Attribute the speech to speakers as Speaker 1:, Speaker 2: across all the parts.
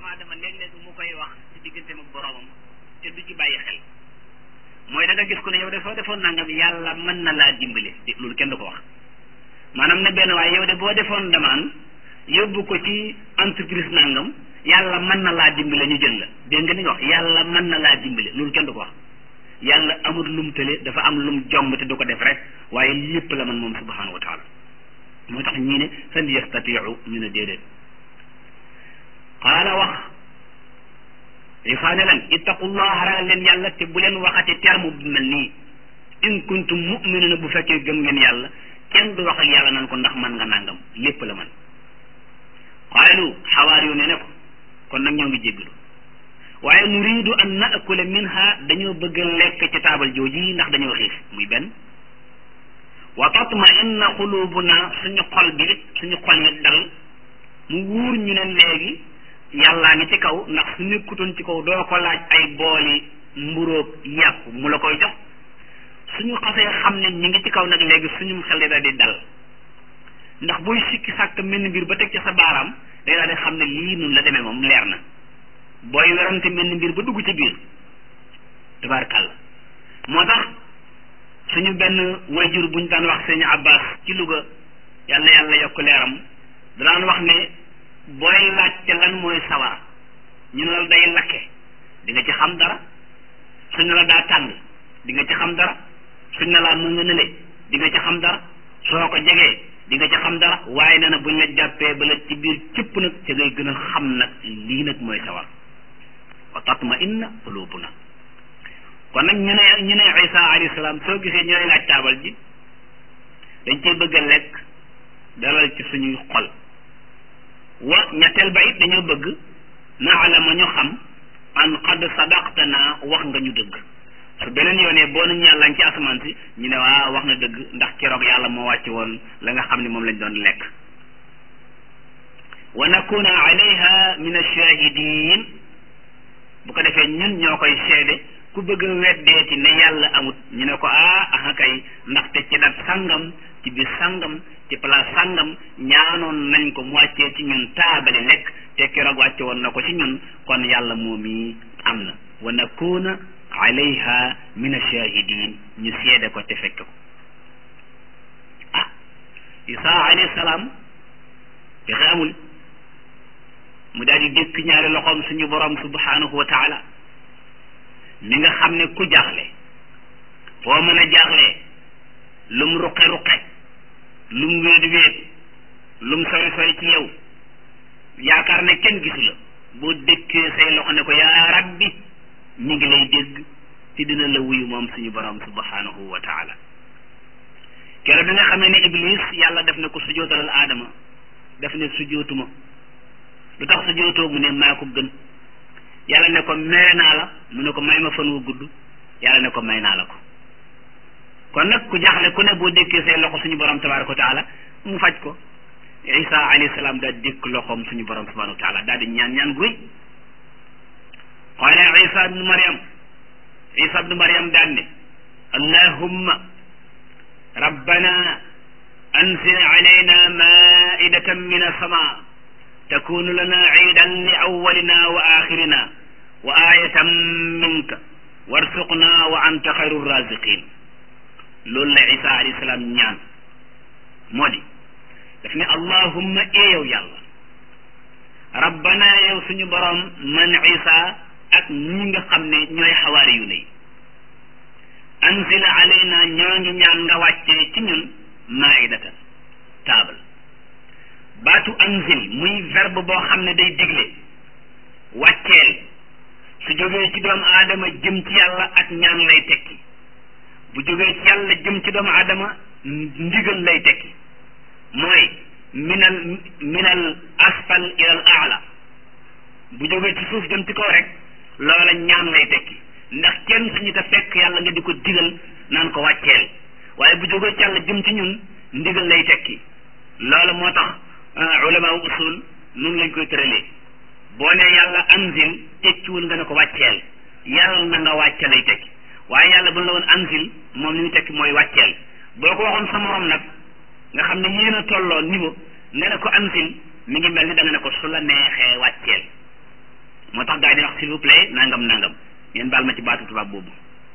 Speaker 1: aadama léeg-léeg mu koy wax ci digganteem ak boroomam te du ci bàyyi xel mooy da nga gis ko ne yow de soo defoon nangam yàlla mën na laa dimbale loolu kenn du ko wax maanaam ne benn waaye yow de boo defoon demande yóbbu ko ci entreprise nangam yàlla mën na laa dimbale ñu jël la dégg nga li nga wax yàlla mën na laa dimbale loolu kenn du ko wax yàlla amul lum tële dafa am lum jomb te du ko def rek waaye lépp la man moom subhanahu wa taala moo tax ñii ne fal yastatiu ñu ne déedéet qaala wax Isaa ne leen ittaqullaha ragal leen yàlla te bu leen waxati terme bu mel nii in kuntum mu'minina bu fekkee gëm ngeen yàlla kenn du wax ak yàlla nan ko ndax man nga nangam lépp la man qaalu xawaar yu ne ne ko kon nag ñoo ngi jéggalu waaye nuridu an naakula minha dañoo bëgg a lekk ci taabal jooji ndax dañoo xiif muy benn wa tatma inna xulubuna suñu xol bi suñu xol yi dal mu wuur ñu ne léegi yàllaa ngi ci kaw ndax su nekkutoon ci kaw doo ko laaj ay booli mburóog yàpp mu la koy jox suñu xasee xam ne ñi ngi ci kaw nag léegi suñu xel daal di dal ndax booy sikki sàkk menn mbir ba teg ci sa baaraam day daal di xam ne lii nun la demee moom leer na booy werante menn mbir ba dugg ci biir tabaarkàlla moo tax suñu benn wayjur buñ daan wax sëñ Abbas ci Louga yàlla yàlla yokk leeram daan wax ne booy laajte lan mooy sawar ñu ne la day lakke di nga ci xam dara suñ ne la daa tàng di nga ci xam dara suñ ne laa mu nga nële di nga ci xam dara soo ko jegee di nga ci xam dara waaye nee na buñ la jàppee ba la ci biir cëpp nag ca ngay gën a xam nag lii nag mooy sawar wa tatma inna qulubuna kon nag ñu ne ñu ne Isa alayhi salaam soo gisee ñooy laaj taabal ji dañ cee bëgg a lekk dalal ci suñuy xol wa ñetteel ba it dañoo bëgg naalama ñu xam an qad sadaqtana wax nga ñu dëgg su beneen yoonee boo nañu yàlla ci asamaan si ñu ne waa wax na dëgg ndax keroog yàlla moo wàcce woon la nga xam ne moom lañ doon lekk wa nakuna alayha min ashahidin bu ko defee ñun ñoo koy seede ku bëgg a weddeeti ne yàlla amut ñu ne ko ah aha kay ndaxte ci dat sangam ci biir sangam ci place sangam ñaanoon nañ ko mu wàccee ci ñun taabali lekk te keroog wàcce woon na ko ci ñun kon yàlla moom yi am na wa nakuna alayha min ashahidin ñu seede ko te fekk ko ah isa alayhi salaam pexe amul mu daal di dékk ñaari loxoom suñu borom subhanahu wa taala mi nga xam ne ku jaaxle foo mën a jaaxlee lum ruqe ruqe lum wéet wéet lum sori sori ci yow yaakaar ne kenn gisu la boo dëkkee say loxo ne ko yaa rabbi mi ngi lay dégg te dina la wuyu moom suñu borom subhanahu wa taala keroog bi nga xamee ne iblis yàlla def na ko sujootalal aadama def ne sujootuma lu tax sujootoo mu ne maa ko gën yàlla ne ko mere naa la mu ne ko may ma fan wu gudd yàlla ne ko may naa la ko kon nag ku jaaxle ku ne boo dékkee say loxo suñu borom tabaraka wa taala mu faj ko isa alayhi salaam daal dékk loxoom suñu borom subhanahu wa taala daal di ñaan ñaan guy qaala isa ibnu mariam isa ibnu mariam daan ne allahumma rabbana anzil alayna maidatan min as-sama takunu lana ciidan li awwalina wa axirina wa ayatan minka warsuqna wa anta xayru raziqin loolu la isa alayhi salaam ñaan moo di daf ne allahumma eeyow yàlla rabbana yow suñu borom man isa ak ñi nga xam ne ñooy xawaari yu ne anzil alayna ñoo ngi ñaan nga wàccee ci ñun maidatan taabal baatu anzil muy verbe boo xam ne day digle wàcceel su jógee ci doomu aadama jëm ci yàlla ak ñaan lay tekki bu jógee ci yàlla jëm ci doomu aadama ndigal lay tekki mooy minal minal asfal ilal aala bu jógee ci suuf jëm ci kaw rek loola ñaan lay tekki ndax kenn suñu te fekk yàlla nga di ko digal naan ko wàcceel waaye bu jógee ci yàlla jëm ci ñun ndigal lay tekki loolu moo tax ulama usul nun lañ koy tëralee boo ne yàlla anzil tekkiwul nga ne ko wàcceel yàlla na nga wàcce lay tekki waaye yàlla bu la woon anzil moom li ñu tekki mooy wàcceel boo ko waxoon sa morom nag nga xam ne yéen a tolloo niveau nga ne ko anzil mi ngi mel ni da nga ne ko su la neexee wàcceel tax gaa yi di wax s'il vous plaît nangam nangam ngeen baal ma ci baatu tubaab boobu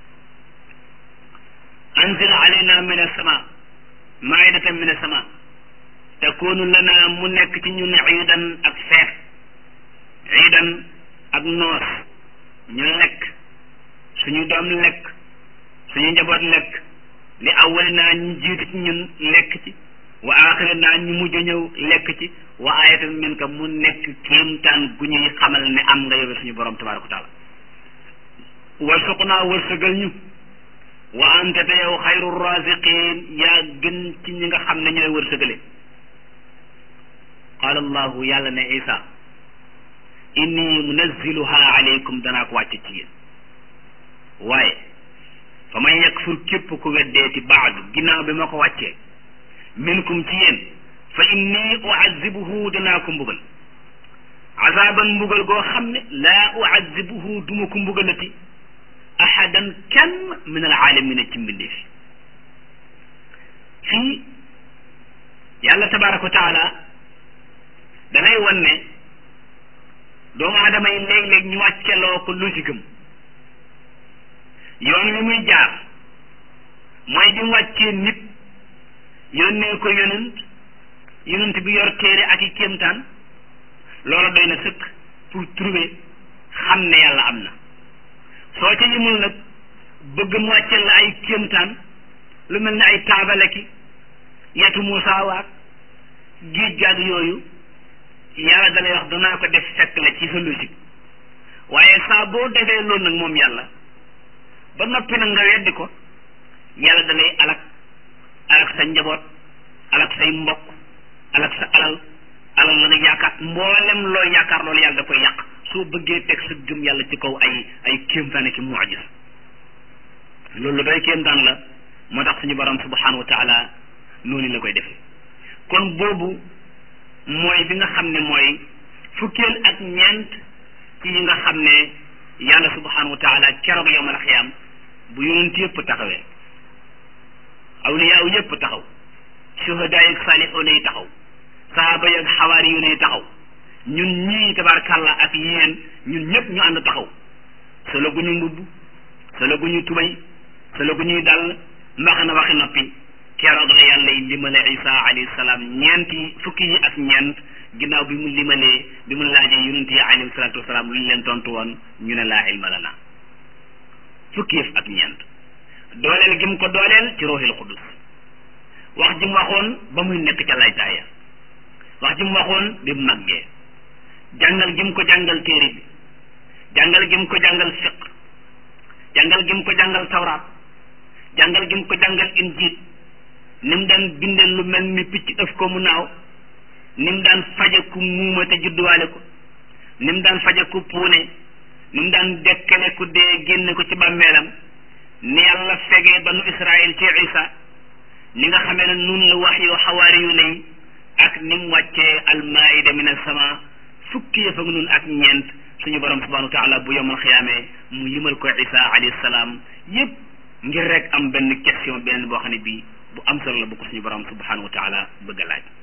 Speaker 1: anzil alayna min as-sama maidatan min as-sama takunu lana mu nekk ci ñun iidan ak feet iidan ak noos ñu lekk suñu doom lekk suñu njaboot lekk li awwali naa ñu jiitu ci ñun lekk ci wa aaxiri naa ñu mujj ñëw lekk ci wa ayatan min ka mu nekk kéemtaan gu ñuy xamal ne am nga yow suñu borom tabaraka wa taala warsuqnaa wërsëgal ñu wa anta te yow xayru raziqin yaa gën ci ñi nga xam ne ñooy wërsëgale qaala allahu yàlla ne isa inni munazziluha alaykum danaa ko wàcce ci yéen waaye fa man yakfur képp ku weddeeti baadu ginnaaw bi ma ko wàccee minkum ci yéen fa inni uazibuhu danaa ko mbugal azaban mbugal goo xam ne laa uazibuhu duma ko mbugalati ahadan kenn min alaalamina ci mbindeef fii yàlla tabaraka wa taala danay wan ne doomu aadama yi léeg-léeg ñu wàcceloo ko logique am yoon wi muy jaar mooy bi mu wàccee nit yónnee ko yonent yonent bi yor téere ak i kéemtaan loolu doy na sëkk pour trouver xam ne yàlla am na soo ca yëmul nag bëgg mu wàcceel la ay kéemtaan lu mel ne ay taabale ki yetu Muusaa waak géej gaag yooyu yàlla dalay wax danaa ko def fekk la ci sa logique waaye saa boo defee loolu nag moom yàlla ba noppi nag nga weddi ko yàlla dalay alak alak sa njaboot alak say mbokk alak sa alal alal la nga yaakaar mboolem loo yaakaar loolu yàlla da koy yàq soo bëggee teg sa gëm yàlla ci kaw ay ay kéemtaan ki mucjis loolu lu doy kéemtaan la moo tax suñu borom subhanahu wa taala noonu la koy defee kon boobu mooy bi nga xam ne mooy fukkeel ak ñeent ci yi nga xam ne yàlla subhanahu wa taala keroog yowmal xiyaam bu yonent yëpp taxawee awliyaaw yëpp taxaw shuhadaa yi saalixoona yi taxaw sahaaba yi ak xawaari yu ne taxaw ñun ñii tabaarkàlla ak yéen ñun ñëpp ñu ànd taxaw solo gu ñu mbubb solo gu ñu tubay solo gu ñuy dal mbax na waxi noppi keroog la yàlla yi limale isa alayhi salaam ñeenti fukki yi ak ñeent ginnaaw bi mu limalee bi mu laajee yonent yi alayhi salaatu wasalaam lu ñu leen tontu woon ñu ne laa ilma lana fukki yëf ak ñeent dooleel gi mu ko dooleel ci ruuxil xudus wax ji mu waxoon ba muy nekk ca laytaaya wax ji mu waxoon bi mu màggee jàngal gi mu ko jàngal téere bi jàngal gi mu ko jàngal fiq jàngal gi mu ko jàngal tawraat jàngal gi mu ko jàngal injiil ni mu daan bindee lu mel ni picc ëf ko mu naaw ni mu daan faje ku muuma te judduwaale ko ni mu daan faje ku puune ni mu daan dekkale ku dee génne ko ci bàmmeelam ni yàlla fegee banu israil ci isa ni nga xamee ne nun la wax yu xawaari yu ne yi ak ni mu wàccee almaida min alsama fukki yëf ak nun ak ñeent suñu borom subhanahu wa taala bu yomal xiyaamee mu limal ko isa alayhi salaam yépp ngir rek am benn question beneen boo xam ne bii bu am solo la bu ko suñu borom subhanahu wa taala bëgg a laaj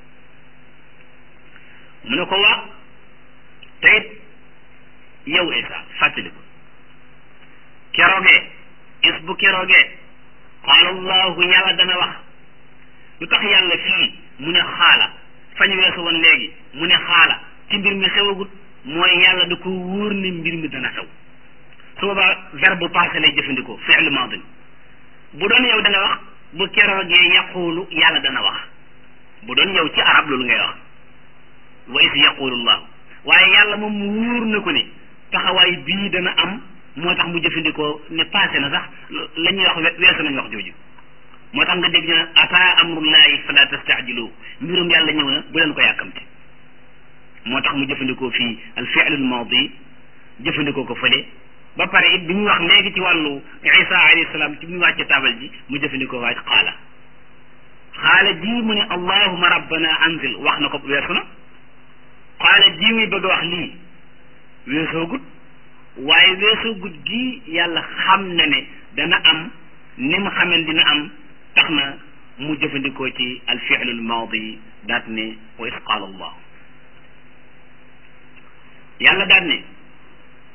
Speaker 1: mu ne ko waa teyit yow isa fàttali ko keroogee is bu keroogee qaala allahu yàlla dana wax lu tax yàlla fii mu ne xaala fañ weesu woon léegi mu ne xaala ci mbir mi xewagut mooy yàlla da ko wóor ne mbir mi dana xew su boobaa verbe passé lay jëfandikoo fi'l maadi bu doon yow da nga wax bu keroogee yaqulu yàlla dana wax bu doon yow ci arab loolu ngay wax wa is yaqulu llahu waaye yàlla moom mu wóor na ko ne taxawaay bii dana am moo tax mu jëfandikoo ne passé na sax la ñuy wax weesu nañ wax jooju moo tax nga dégg na ata amrullahi fala tastaajilu mbirum yàlla ñëw na bu leen ko yàkkamte moo tax mu jëfandikoo fii al fi'l al maadi jëfandikoo ko fële ba pare it bi ñu wax léegi ci wàllu isa alayhi salaam ci bi ñu wàcce taabal ji mu jëfandikoo waaj xaala xaala ji mu ne allahuma rabbana anzil wax na ko weesu na xaala ji muy bëgg a wax lii weesoogut waaye weesoogut gi yàlla xam na ne dana am ni mu xamen dina am tax na mu jëfandikoo ci al fi'l al maadi daat ne wa is qaala allah yàlla daat ne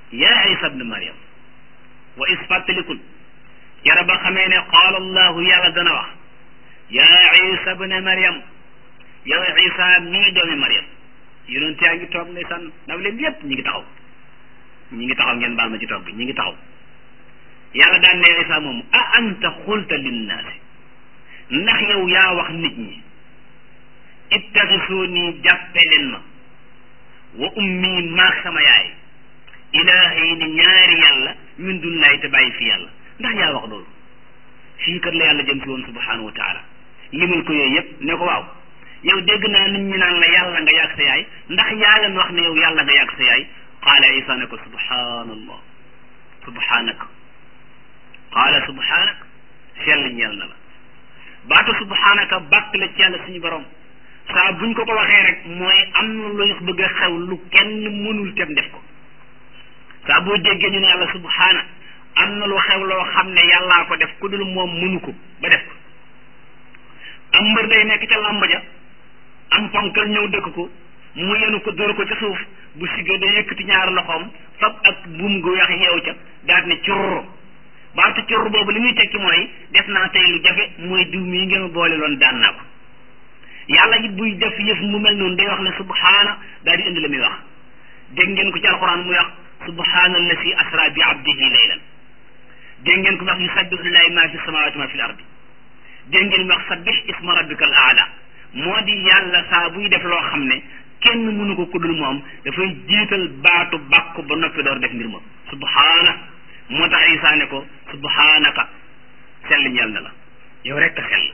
Speaker 1: yaa isa bne mariam wa is fàttalikul jara ba xamee ne qaala allahu yàlla dana wax yaa isa bne mariam yow isa mii doomi mariam yonent yaa ngi toog ndeysaan naw leen yépp ñi ngi taxaw ñi ngi taxaw ngeen baal ma ci toog bi ñi ngi taxaw yàlla daan ne isa moom a anta xulta linnaasi ndax yow yaa wax nit ñi ittaxisuuni jàppe leen ma wa ummi maag sama yaay ilaahayni ñaari yàlla min dullahi te bàyyi fi yàlla ndax yaa wax loolu fii kat la yàlla jëm si woon subhanahu wa taala limal ko yooyu yëpp ne ko waaw yow dégg naa nit ñi naan la yàlla nga yàgg sa yaay ndax yaa leen wax ne yow yàlla nga yàgg sa yaay qaala isa ne ko subhanallah subhanaka qaala subhanaka sell ñeel na la baatu subhanaka bàkk la ci yàlla suñu borom saa buñ ko ko waxee rek mooy am na luy bëgg a xew lu kenn mënul tem def ko saa boo déggee ñu ne yàlla subhana am na lu xew loo xam ne yàllaa ko def ku dul moom mënu ko ba def ko am mbër day nekk ca làmb ja am ponkal ñëw dëkk ko mu yenu ko dóor ko ca suuf bu siggee day yëkkati ñaari loxoom fab ak buum gu weex yeew ca daal ne curr baatu curr boobu li muy tekki mooy def naa tey lu jafe mooy diw mii ngeen ma boole loon daan naa ko yàlla it buy def yëf mu mel noonu day wax ne subhaana daal di indi la muy wax dégg ngeen ko ci alquran muy wax subhaana allasi asra bi abdihi laylan dégg ngeen ko wax yusabbihu lillahi ma fi samawati ma fi l ardi dégg ngeen wax sabbih isma rabbika al aala moo di yàlla saa buy def loo xam ne kenn mënu ko kuddul moom dafay jiital baatu bàkku ba noppi door def mbir ma subhaana moo tax Isaa ne ko subhaanaka sell ñeel na la yow rekk sell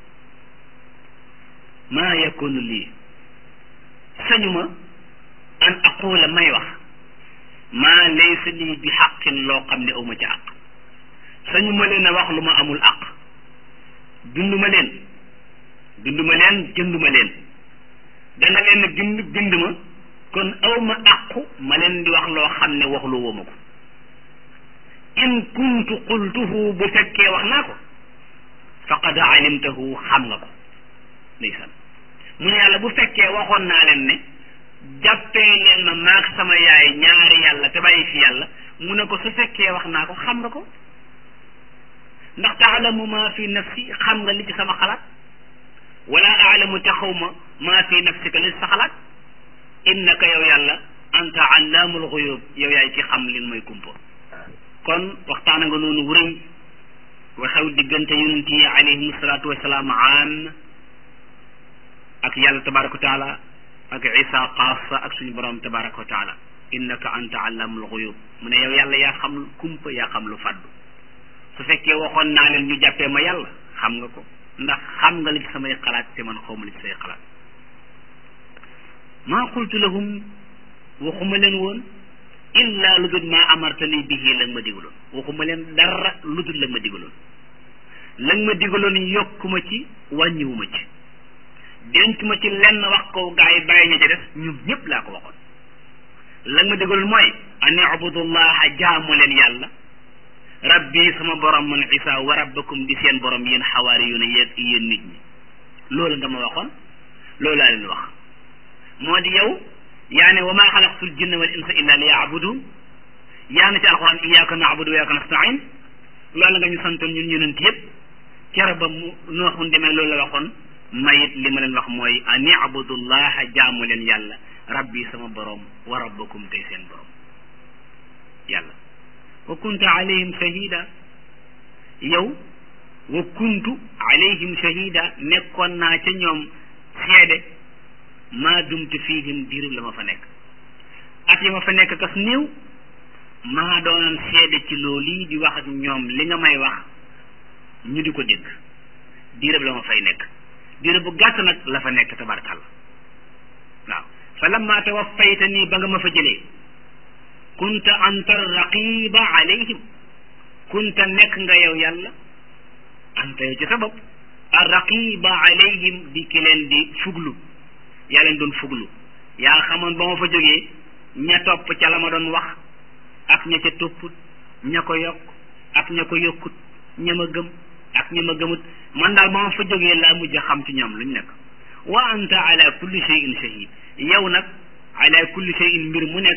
Speaker 1: maa yakunu lii sañuma an aqula may wax maa laysa lii bi xaqin loo xam ne awma ci àq sañuma leen a wax lu ma amul àq binduma leen binduma leen jënduma leen danga leen a bind bind ma kon awma àqu ma leen di wax loo xam ne waxlu woo ma ko in kuntu qultuhu bu fekkee wax naa ko faqad alimtahu xam nga ko ndeysaan mu ne yàlla bu fekkee waxoon naa leen ne jàppee leen ma maag sama yaay ñaari yàlla te bàyyi fi yàlla mu ne ko su fekkee wax naa ko xam nga ko ndax taalamu maa fi nafsi xam nga li ci sama xalaat wala aalamu te xaw ma maa fi nafsika li ci sa xalaat innaka yow yàlla anta allaamul xuyub yow yaay ci xam lin mooy kumpa kon waxtaana nga noonu wërëy waxew diggante yonent yi alayhim salaatu wasalaam am ak yàlla tabaraka wa taala ak isa xaasa ak suñu borom tabaraka wa taala innaka anta allamul xuyub mu ne yow yàlla yaa xam kumpa yaa xam lu faddu su fekkee waxoon naa leen ñu jàppee ma yàlla xam nga ko ndax xam nga li ci samay xalaat te man xawma li ci say xalaat maa qultu lahum waxuma leen woon illa lu dul maa amartani bihi la nga ma digaloon waxuma leen dara lu dul la nga ma digaloon la nga ma digaloon yokkuma ci wàññiwuma ci denc ma ci lenn wax ko gaa yi bàyyi ña ca des ñun ñëpp laa ko waxoon la nga ma digaloon mooy an ibudullaha jaamu leen yàlla rabbi sama borom man isa wa rabbakum di seen borom yéen xawaari yu ne yéen yéen nit ñi loolu nga ma waxoon loolu laa leen wax moo di yow yaa ne wa maa xalaqtul jinna wal insa illa li yaabudu yaa na ci alquran iyyaka na'budu wa iyyaka nasta'in loolu nga ñu santoon ñun yonent yëpp kere ba mu nooxun demee loolu la waxoon mayit li ma leen wax mooy an ibudullaha jaamu leen yàlla rabbi sama borom wa rabbakum tey seen borom yàlla wa kuntu alayhim shahida yow wa kuntu alayhim shahida nekkoon naa ca ñoom seede maa dumtu fiihim diirub la ma fa nekk at yi ma fa nekk kas néew maa doonoon seede ci loolu yi di wax ak ñoom li nga may wax ñu di ko dégg diirub la ma fay nekk diirub bu gàtt nag la fa nekk tabarkalla waaw fa lamma tawaffayta nii ba nga ma fa jëlee kunta anta raqiba alayhim kunta nekk nga yow yàlla anta yow ci sa bopp a raqiba alayhim di ki leen di fuglu yaa leen doon fuglu yaa xamoon ba ma fa jógee ña topp ca la ma doon wax ak ña ca topput ña ko yokk ak ña ko yokkut ña ma gëm ak ña ma gëmut man daal ba ma fa jógee laa mujj xam ci ñoom lu ñu nekk wa anta ala kulli shay'in shahid yow nag ala kulli shay'in mbir mu nekk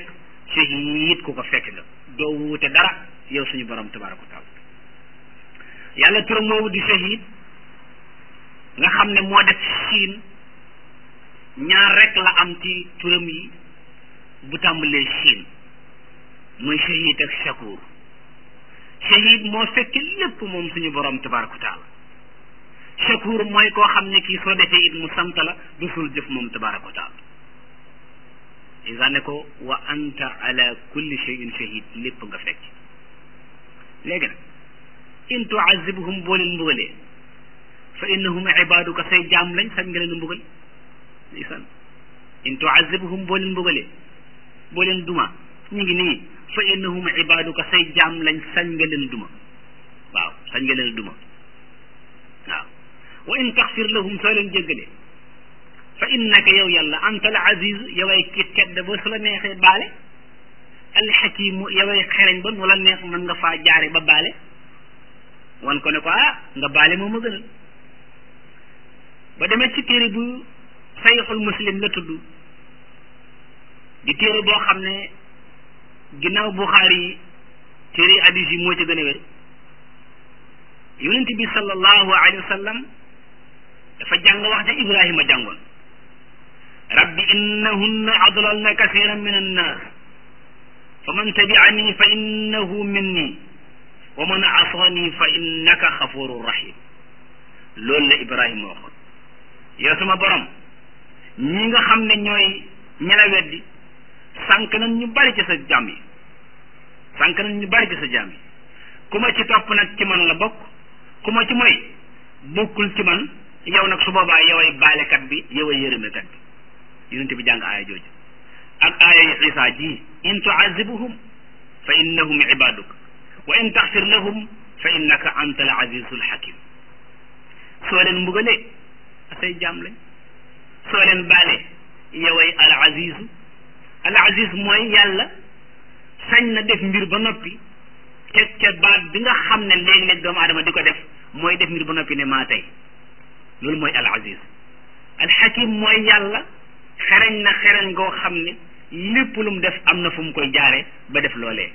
Speaker 1: shahid ku ko fekk nga doo wuute dara yow suñu borom tabaraka wa taala yàlla turam moomu di shahid nga xam ne moo def siin ñaar rek la am ci turam yi bu tàmbalee siin muy shahid ak shakur shahid moo fekk lépp moom suñu borom tabaraka wa taala shakur mooy koo xam ne kii soo defee it mu sant la du sul jëf moom tabaraka wa taala isa ne ko wa anta ala kulli shay'in shahid lépp nga fekk léegi nag in tuazibhum boo leen mbugalee fa innahum ibaduka say jaam lañ sañ nga leen mbugal isan in tuazibhum boo leen mbugalee boo leen duma ñu ngi nii fa innahum ibaduka say jaam lañ sañ nga leen duma waaw sañ nga leen duma waaw wa in taxfir lahum soo leen jéggalee fa innaka yow yàlla anta al aziz yoway ki tedd ba su la neexee baale alxakimu yoway xereñ ba nu la neex mën nga faa jaare ba baale wan ko ne ko ah nga baale moom a gënal ba demee ci téere bu sayxul muslim la tudd di téere boo xam ne ginnaaw buxaari yi téere hadis yi moo ci gën a wér yonent bi sallallahu alayhi wa sallam dafa jàng wax ja ibrahima jàngoon rabbi innahunna adlalna kasiran min annas fa man tabi'ani fa innahu minni wa man asani fa innaka xafurun rahim loolu la ibrahima waxoon yow sama borom ñi nga xam ne ñooy ñela weddi sànq nañ ñu bari ci sa jàmm yi sànq nañ ñu bari ci sa jàmm yi ku ma ci topp nag ci man la bokk ku ma ci mooy bokkul ci man yow nag su boobaa yoway baalekat bi yoway yërëmekat bi yonent bi jàng aaya jooju ak aaya yi isa ji in tuazibuhum fa innahum ibaduk wa in taxfir lahum fa innaka anta al azizul hakim soo leen mbugalee say jaam lañ soo leen baalee yoway al azizu al aziz mooy yàlla sañ na def mbir ba noppi teg ca baat bi nga xam ne léeg-léeg doomu aadama di ko def mooy def mbir ba noppi ne maa tey loolu mooy al aziz al hakim mooy yàlla xereñ na xereñ goo xam ne lépp lu mu def am na fu mu koy jaare ba def loolee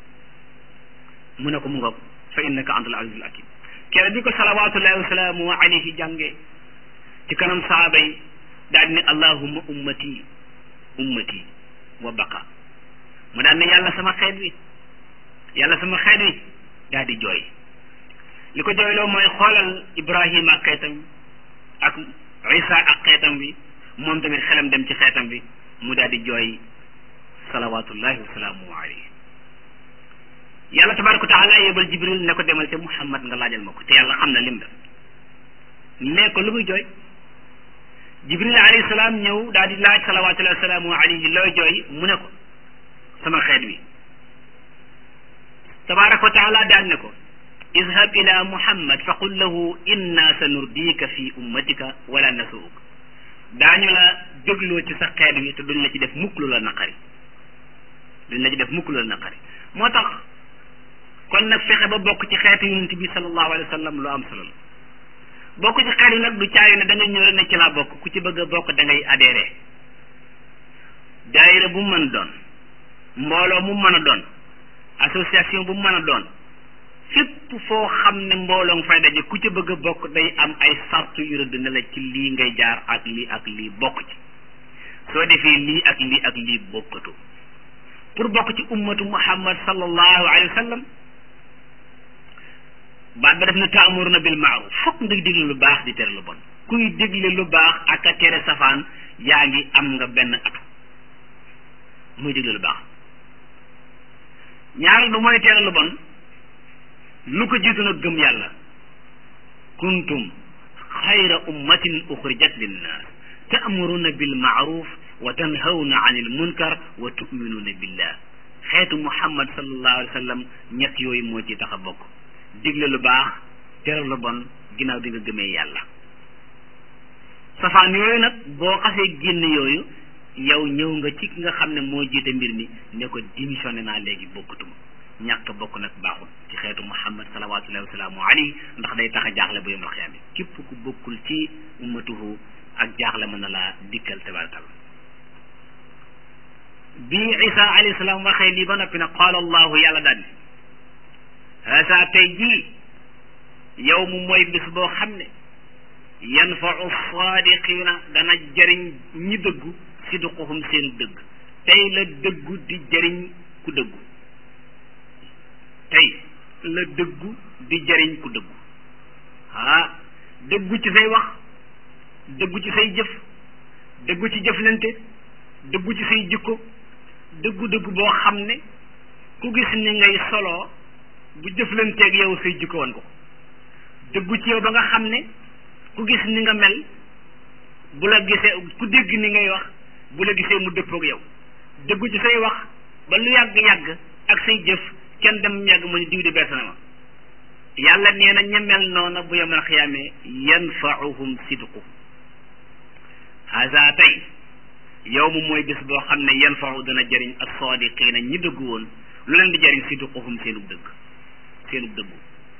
Speaker 1: mu ne ko mu ngoog fa innaka anta al azizul hakim kere bi ko salawatullahi wasalaamu alayhi jànge ci kanam saaba yi daal ne allahumma ummati ummati wa baqa mu daal ne yàlla sama xeet wi yàlla sama xeet wi daal di jooy li ko jooyloo mooy xoolal ibrahima ak xeetam ak isa ak xeetam bi moom tamit xelam dem ci xeetam bi mu daal di jooy salawatullahi wasalaamu alayhi yàlla tabaraka wa taala yebal jibril ne ko demal ca muhammad nga laajal ma ko te yàlla xam na lim def ne ko lu muy jooy jibril alayhi salaam ñëw daal di laaj salawatullahi wasalaamu alayhi looy jooy mu ne ko sama xeet wi tabaraka wa taala daal ne ko idhab ila muhammad fa qul lahu inna sa nurdika fi ummatika wala nasuuk daañu la dégloo ci sa xeet wi te duñ la ci def mukk lu la naqari duñ la ci def mukk lu la naqari moo tax kon nag fexe ba bokk ci xeetu yonent bi sallallahu alayhi wa sallam lu am solo la bokk ci xeet yi nag du caayu ne da ngay ñëw rek ne ci laa bokk ku ci bëgg a bokk da ngay adhéré daayira bu mu mën a doon mbooloo mu mën a doon association bu mu mën a doon fépp foo xam ne mbooloo nga fay daje ku ci bëgg a bokk day am ay sartu yu rëdd ne la ci lii ngay jaar ak lii ak lii bokk ci soo defee lii ak lii ak lii bokkatu pour bokk ci ummatu muhammad sallallahu alayhi wa sallam baat ba def na taamuruna bil maaruf fokk nga digle lu baax di tere lu bon kuy digle lu baax ak a tere safaan yaa ngi am nga benn atu muy digle lu baax ñaareel ba mooy tere lu bon lu ko jiitu nag gëm yàlla kuntum xayra ummatin uxrijat linnaas taamuruna bil maaruf wa tanhawna anil munkar wa tuminuuna billah xeetu muhammad sallallahu alayhi wa sallam ñett yooyu moo ci tax a bokk digle lu baax tere lu bon ginnaaw bi nga gëmee yàlla safaan yooyu nag boo xasee génn yooyu yow ñëw nga ci nga xam ne moo jiite mbir mi ne ko démissionné naa léegi bokkatuma ñàkk bokk nag baaxul ci xeetu muhammad salawatullahi wasalaamu alayhi ndax day tax a jaaxle bu yomal xiyaam képp ku bokkul ci ummatuhu ak jaaxle mën na laa dikkal tabarakalla bi isa alayhi salaam waxee lii ba noppi nag qaala allahu yàlla daal ne haasa tey jii yow mu mooy bis boo xam ne yanfau saadiqina dana jëriñ ñi dëggu sidquhum seen dëgg tey la dëggu di jëriñ ku dëggu tey la dëggu di jëriñ ku dëggu ah dëggu ci say wax dëggu ci say jëf dëggu ci jëflante dëggu ci say jikko dëggu dëggu boo xam ne ku gis ni ngay soloo bu jëflanteeg yow say jikko wan ko dëggu ci yow ba nga xam ne ku gis ni nga mel bu la gisee ku dégg ni ngay wax bu la gisee mu dëppoog yow dëggu ci say wax ba lu yàgg-yàgg ak say jëf kenn dem yàgg mu ne diw di bees na ma yàlla nee na ña mel noona bu yemal xiyaamee yanfauhum sidqu haza tey yow mu mooy bés boo xam ne yanfau dana jëriñ as-sadiqina ñi dëggu woon lu leen di jëriñ sidquhum seenub dëgg seenub dëggu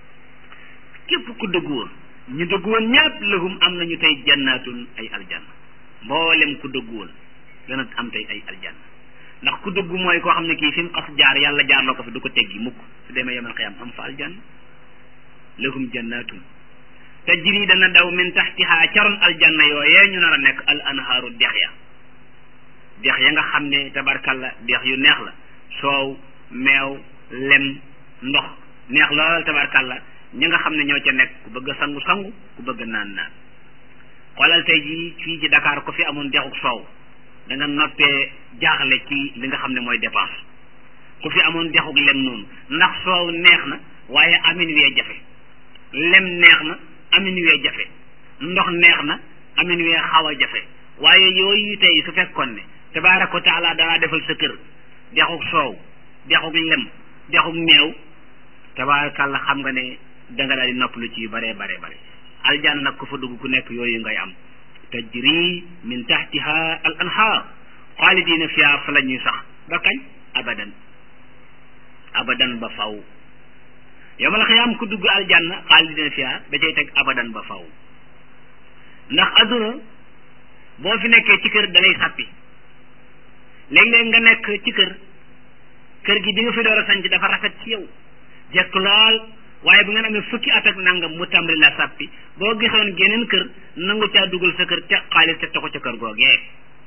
Speaker 1: képp ku dëggu woon ñu dëggu woon ñëpp lahum am nañu tey jannaatun ay aljanna mboolem ku dëggu woon dana am tey ay aljanna ndax ku dëggu mooy koo xam ne kii fi mu xas jaar yàlla jaar loo ko fi du ko teggi mukk su demee yemal xiyam am fa aljanna lahum jannaatun tajri dana daw min taxtiha caroon aljanna yooyee ñu nar a nekk al anhaaru dex ya dex ya nga xam ne tabarkalla dex yu neex la soow meew lem ndox neex lool tabarkalla ñi nga xam ne ñoo ca nekk ku bëgg a sangu sangu ku bëgg a naan naan xoolal tey jii fii ci Dakar ko fi amoon dexuk soow da nga noppee jaaxle ci li nga xam ne mooy dépense ku fi amoon dexuk lem noonu ndax soow neex na waaye amin wee jafe lem neex na amin wee jafe ndox neex na amin wee xaw a jafe waaye yooyu tey su fekkoon ne tabaaraka wa taala danaa defal sa kër dexuk soow dexuk lem dexuk meew tabaarakàlla xam nga ne danga daal di noppalu ci yu bare bare bare aljanna nag ku fa dugg ku nekk yooyu ngay am tajri min tahtiha al anhaar xaalidina fiha fa la ñuy sax ba kañ abadan abadan ba faw yawmal xiyaam ku dugg aljanna xaalidina fiha da cay teg abadan ba faw ndax adduna boo fi nekkee ci kër da ngay sàppi léeg-léeg nga nekk ci kër kër gi di nga fi door a sanc dafa rafet ci yow jekk lool waaye bu ngeen amee fukki at ak nangam mu tàmbali la sàppi boo gisoon geneen kër nangu caa dugal sa kër ca xaalis te ko ca kër googee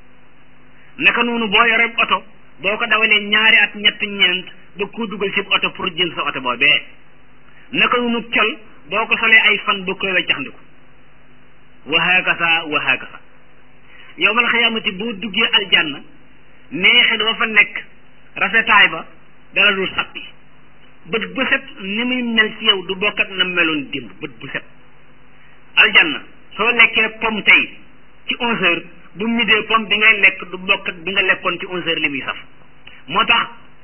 Speaker 1: naka noonu boo yore oto boo ko dawalee ñaari at ñett ñeent ba koo dugal ci oto pour jël sa oto boobee naka noonu col boo ko solee ay fan ba koy weccaxndiku wa hakasa wa hakasa yowmal xiyaamati boo duggee aljanna neexe doo fa nekk rafetaay ba dala dul sàppi bët bu set ni muy mel ci yow du bokk ak na meloon démb bët bu set aljanna soo lekkee pomme tey ci onze heures bu midee pomme bi ngay lekk du bokk ak bi nga lekkoon ci onze heures li muy saf moo tax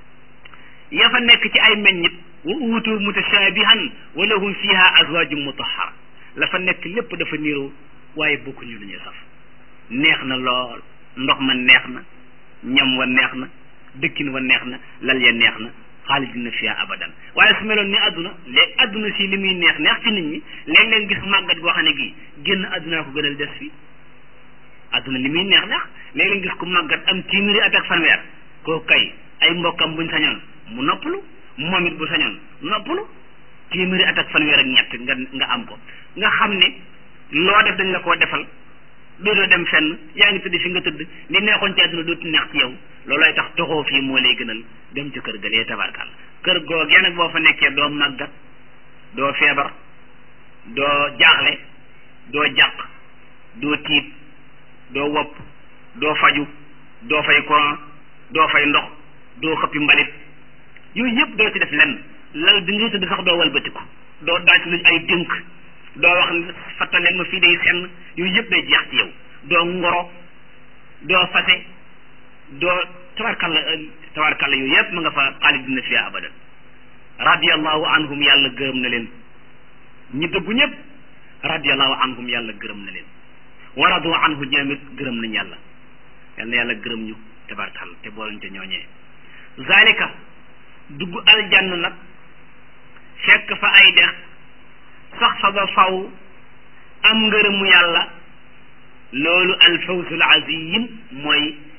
Speaker 1: ya fa nekk ci ay meññit wa uutu mutashabihan wa lahum fiha azwajum mutahhara la fa nekk lépp dafa niiroo waaye bokkuñu lu ñuy saf neex na lool ndox ma neex na ñam wa neex na dëkkin wa neex na lal ya neex na xaalidina fiha abadan waaye su meloon ni adduna léegi adduna si li muy neex neex ci nit ñi léeg-léeg gis màggat goo xam ne gii génn addunaa ko gënal des fii adduna li muy neex neex léeg-léeg gis ku màggat am téeméeri at ak fanweer koo kay ay mbokkam buñ sañoon mu noppalu moom it bu sañoon noppalu téeméeri at ak fanweer ak ñett nga nga am ko nga xam ne loo def dañ la koo defal dootoo dem fenn yaa ngi tëdd fi nga tëdd li neexoon ci àdduna dootu neex ci yow loolooy tax toxoo fii moo lay gënal dem ca kër ga lee tabarkal kër googee nag boo fa nekkee doo màggat doo feebar doo jaaxle doo jàq doo tiit doo wopp doo faju doo fay courant doo fay ndox doo xëppi mbalit yooyu yëpp doo ci def lenn lal bi ngay tëdd sax doo walbatiku doo daaj lu ay dénk doo wax fattaleen ma fii day senn yooyu yëpp day jeex ci yow doo ngoro doo fase doo tabarkalla tabarkalla yooyu yëpp ma nga fa xaalidina fiha abadan radiallahu anhum yàlla gërëm na leen ñi dëggu ñëpp radiallahu anhum yàlla gërëm na leen wa radu anhu ñoomit gërëm nañ yàlla yal na yàlla gërëm ñu tabarkalla te boolañ te ñooñee zalika dugg aljanna nag fekk fa ay dex sax fa ba faw am ngërëmu yàlla loolu alfawzul azim mooy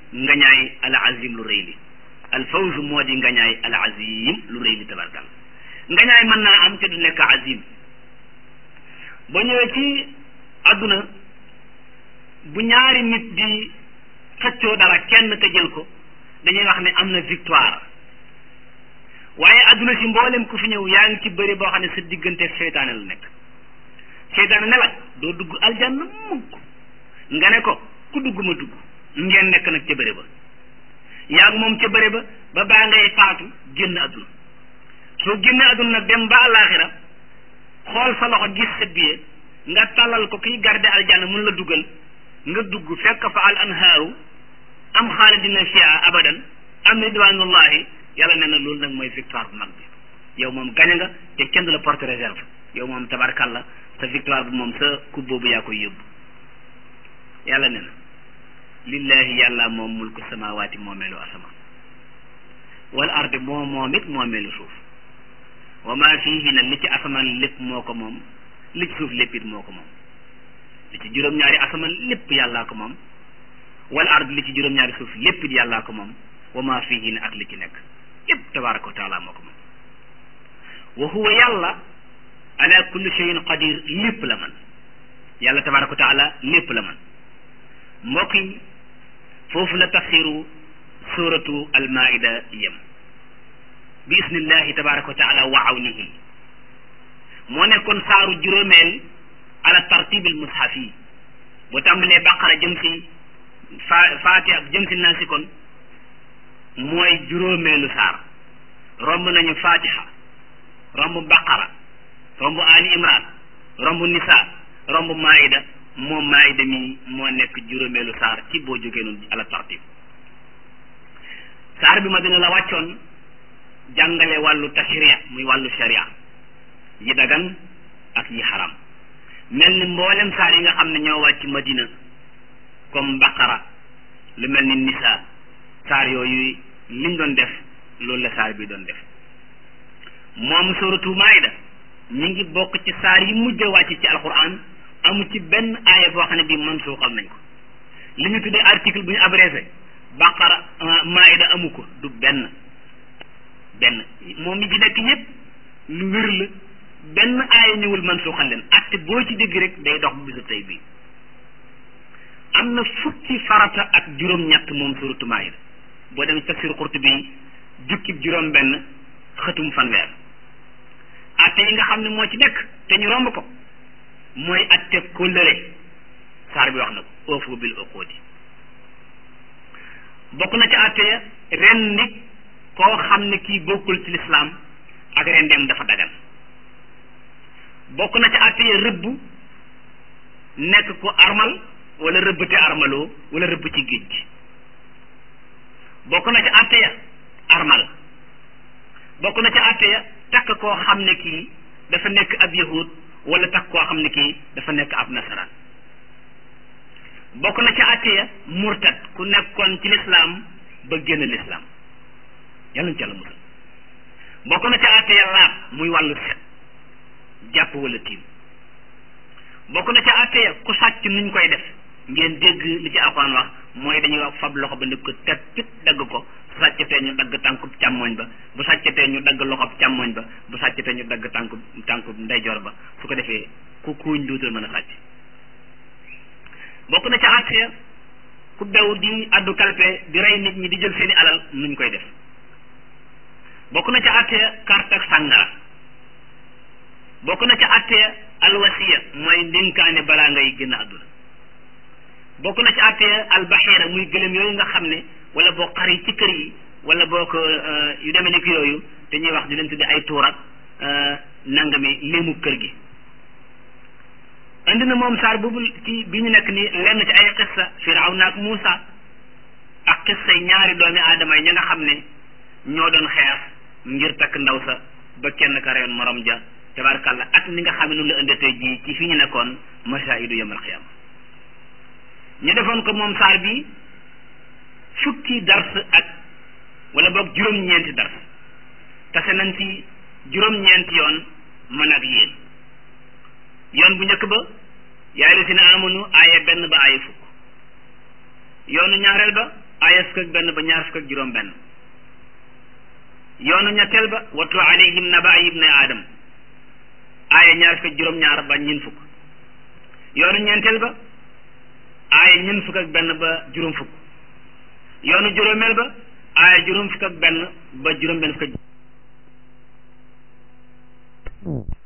Speaker 1: ngañaay al azim lu rëy li al fawz moo di ngañaay al azim lu rëy li tabarkal ngañaay mën naa am te du nekk azim ba ñëwee ci àdduna bu ñaari nit di xëccoo dara kenn ka jël ko dañuy wax ne am na victoire waaye àdduna si mboolem ku fi ñëw yaa ngi ci bëri boo xam ne sa diggante seytaane la nekk seytaane ne la doo dugg aljanna mukk nga ne ko ku dugg ma dugg ngeen nekk nag ca bëri ba yaa ngi moom ca bëri ba ba baa ngay faatu génn àdduna soo génnee àdduna nag dem ba àllaaxira xool sa loxo gis sa biir nga tàllal ko kiy garde aljanna mun la dugal nga dugg fekk fa al anhaaru am xaalidina fiha abadan am ridwanullahi yàlla nee na loolu nag mooy victoire bu mag bi yow moom gañe nga te kenn du la porte réserve yow moom tabarkalla sa victoire bi moom sa coupe boobu yaa koy yóbbu yàlla nee na lillahi yàlla moom mulku samawaati moomeelu asamaan wal ardi moo moom it moomeelu suuf wa ma fihi na li ci asamaan lépp moo ko moom li ci suuf lépp it moo ko moom li ci juróom-ñaari asamaan lépp yàllaa ko moom wal ard li ci juróom-ñaari suuf lépp it yàllaa ko moom wa ma fihi na ak li ci nekk lépp tabaraka wa taala moo ko moom wa huwa yàlla ala kulli shay'in qadir lépp la man yàlla tabaraka wa taala lépp la man mbokk yi foofu la tafsiru suratu almaida yem bi isnillahi tabaraka wa taala wa awnihi moo nekkoon saaru juróomeel ala tartibil mushaf yi bu tàmbalee baqara jëm si fa faatiha jëm si naasi kon mooy juróomeelu saar romb nañu fatiha romb baqara romb ali imran romb nisa romb maida moom maida mi moo nekk juróomeelu saar ci boo jógee noonu ala tartib saar bi ma dina la wàccoon jàngale wàllu tashriya muy wàllu sharia yi dagan ak yi xaram mel ni mboolem saar yi nga xam ne ñoo wàcc madina comme baqara lu mel ni nisa saar yooyu liñ doon def loolu la saar bi doon def moom suratu maida ñi ngi bokk ci saar yi mujj a wàcc ci alquran amu ci benn aaya boo xam ne bii man suuxal nañ ko li ñu tuddee article bu ñu abrégé baqara maida amu ko du benn benn moom mi ci nekk yépp lu wér la benn aaya ñëwul man suuxal leen atte boo ci dégg rek day dox bu bisu tey bii am na fukki farata ak juróom-ñett moom suratu maida boo dem tafsir Qurtubi jukkib juróom benn xëtum fanweer atte yi nga xam ne moo ci nekk te ñu romb ko mooy atte kóllëre saar bi wax na ko oofu bil uqudi bokk na ci atte ya ren nit koo xam ne kii bokkul ci lislaam ak ren dem dafa dagan bokk na ci atte ya rëbb nekk ko armal wala rëbb te armaloo wala rëbb ci géej gi bokk na ci atte ya armal bokk na ci atte ya takk koo xam ne kii dafa nekk ab yahud wala takk koo xam ne kii dafa nekk ab nasaraan bokk na ci atte ya murtad ku nekkoon ci lislaam ba génn lislaam yàlla ñu ci yàlla musal bokk na ci atte ya laab muy wàllu set jàpp wala tiim bokk na ci atte ya ku sàcc nuñ koy def ngeen dégg li ci alxuraan wax mooy dañuy wax fab loxo ba ne ko teppit dagg ko bu sàccatee ñu dagg tànkub càmmoñ ba bu sàccatee ñu dagg loxob càmmoñ ba bu sàccatee ñu dagg tànkub tànkub ndeyjoor ba su ko defee ku kuuñ duutal mën a sàcc bokk na ci àtte ku bew di addu kalpe di rey nit ñi di jël seeni alal nuñ koy def bokk na ci àtte carte ak sàngara bokk na ci àtte alwasiya mooy ndénkaane balaa ngay génn àdduna bokk na ci àtte albaxiira muy gëlëm yooyu nga xam ne wala boo xar yi ci kër yi wala boo ko yu demee ni ki yooyu te ñuy wax di leen tudde ay tuur ak nangami léemu kër gi indi na moom saar boobu ci bi ñu nekk nii lenn ci ay xissa firawna ak Muusa ak xissa ñaari doomi aadama yi ña nga xam ne ñoo doon xeex ngir takk ndaw sa ba kenn ka reyoon morom ja tabarkàlla ak ni nga xam ne noonu la indi tey jii ci fi ñu nekkoon masaa'idu yawmal qiyaama ñu defoon ko moom saar bi fukki dars ak wala boog juróom-ñeenti dars tase nañ ci juróom-ñeenti yoon man ak yéen yoon bu njëkk ba yaa ayyuhallazina amanu aaya benn ba aaya fukk yoonu ñaareel ba aaya fukk ak benn ba ñaar fukk ak juróom benn yoonu ñetteel ba watlu alayhim naba ibni aadam aaya ñaar fukk ak juróom ñaar ba ñin fukk yoonu ñeenteel ba aaya ñin fukk ak benn ba juróom fukk yoonu juróomeel ba aaya juróom fukk ak benn ba juróom benn fukk ak